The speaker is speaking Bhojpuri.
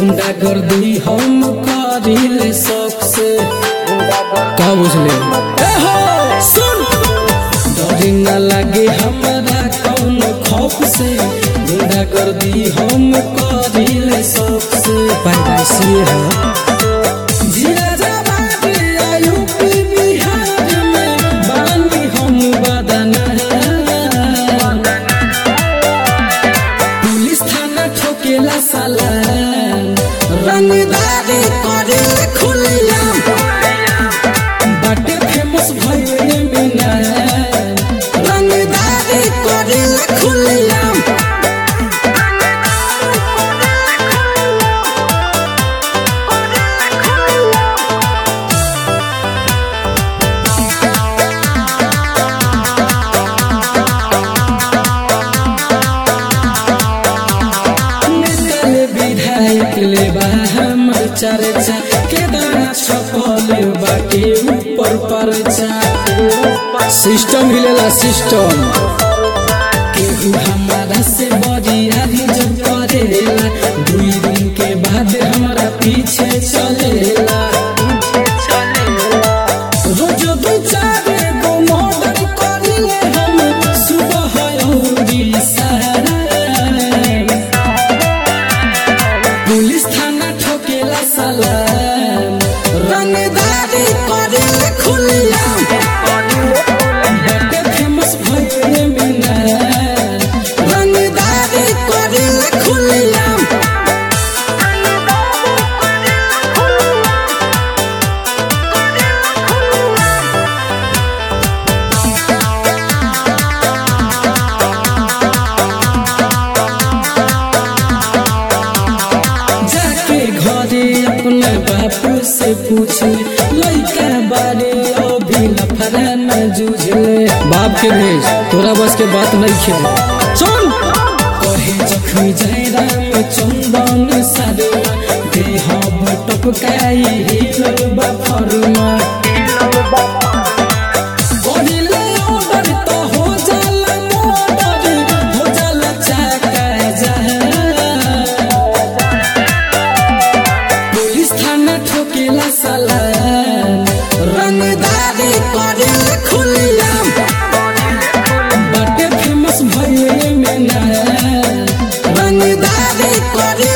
गुंडा गर्दी हम करिले शौक से का बुझले ए हो सुन डर न लगे हमरा कौन खौफ से गुंडा गर्दी हम करिले शौक से पैदाइशी है जिला जवाब या यूपी बिहार में बानी हम बदना पुलिस थाना ठोकेला साला रंगदारी करे खुलिया बाटे फेमस भइले बिना रंगदारी करे खुलिया नेताले विधायक ले बा हमर चर्चा केदार छपल बाटे ऊपर परचा सिस्टम हिलेला सिस्टम केहू हमारा से बरियारी जब करेला दुई दिन के बाद हमारा पीछे चलेला रोज दू चार गो मर्डर करिले हम सुबह अउरी सारा पुलिस थाना ठोकेला साला रंगदारी करिले खुलिया बड़े फेमस भइले बिना रंगदारी करिले खुलिया जाके घरे अपने बापू से पूछ लइका बारे अभी लफड़ा न जूझले बाप के भेज तोरा बस के बात नहीं खेल सुन कहे जखमी जयराम चंदन साधुआ देह टपकाई हिलल बा फरुआ करिले ऑर्डर तो हो जाला मर्डर हो जाला चाका जहां पुलिस थाना ठोकेला साला रंगदारी करे खुलिया बड़े फेमस भइले में ना रंगदारी करे